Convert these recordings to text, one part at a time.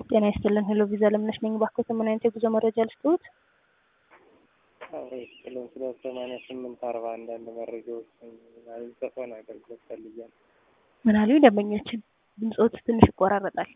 ጤና ይስጥልን። ሄሎ ቪዛ ለምነሽ ነኝ። ባክዎት ምን አይነት የጉዞ መረጃ ልስጥዎት? ስለ ስለ ሰማንያ ስምንት አርባ አንዳንድ መረጃዎች የሚሰጠውን አገልግሎት ፈልጊያለሁ። ምን አሉኝ? ደንበኛችን ድምፅዎት ትንሽ ይቆራረጣል።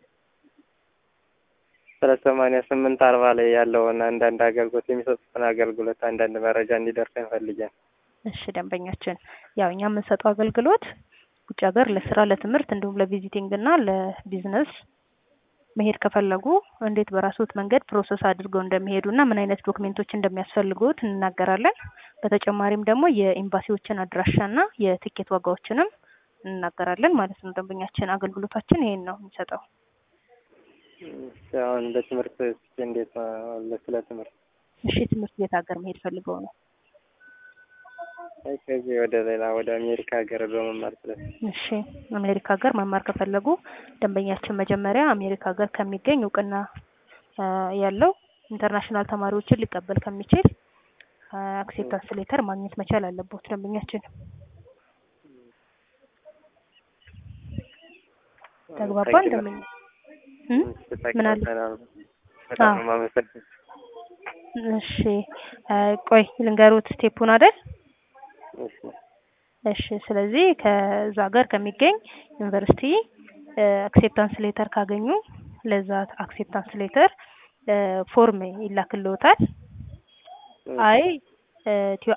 ስለ ሰማንያ ስምንት አርባ ላይ ያለውን አንዳንድ አገልግሎት የሚሰጡትን አገልግሎት አንዳንድ መረጃ እንዲደርሰን ፈልጊያለሁ። እሺ ደንበኛችን፣ ያው እኛ የምንሰጠው አገልግሎት ውጭ ሀገር ለስራ፣ ለትምህርት እንዲሁም ለቪዚቲንግ እና ለቢዝነስ መሄድ ከፈለጉ እንዴት በራስዎት መንገድ ፕሮሰስ አድርገው እንደሚሄዱ እና ምን አይነት ዶክሜንቶች እንደሚያስፈልጉት እንናገራለን። በተጨማሪም ደግሞ የኤምባሲዎችን አድራሻ እና የትኬት ዋጋዎችንም እንናገራለን ማለት ነው። ደንበኛችን አገልግሎታችን ይሄን ነው የሚሰጠው። እሺ፣ አሁን ለትምህርት እስኪ እንዴት ነው ስለ ትምህርት? እሺ ትምህርት ቤት ሀገር መሄድ ፈልገው ነው? አይ ከዚህ ወደ ሌላ ወደ አሜሪካ ሀገር በመማር ስለ እሺ አሜሪካ ሀገር መማር ከፈለጉ ደንበኛችን መጀመሪያ አሜሪካ ሀገር ከሚገኝ እውቅና ያለው ኢንተርናሽናል ተማሪዎችን ሊቀበል ከሚችል አክሴፕታንስ ሌተር ማግኘት መቻል አለበት ደንበኛችን። ተግባባን ደንበኛ ምን አለ? በጣም ነው የማመሰግነው። እሺ ቆይ ልንገሩት ስቴፑን አይደል? እሺ እሺ ስለዚህ ከዛ ሀገር ከሚገኝ ዩኒቨርሲቲ አክሴፕታንስ ሌተር ካገኙ ለዛ አክሴፕታንስ ሌተር ፎርም ይላክልዎታል። አይ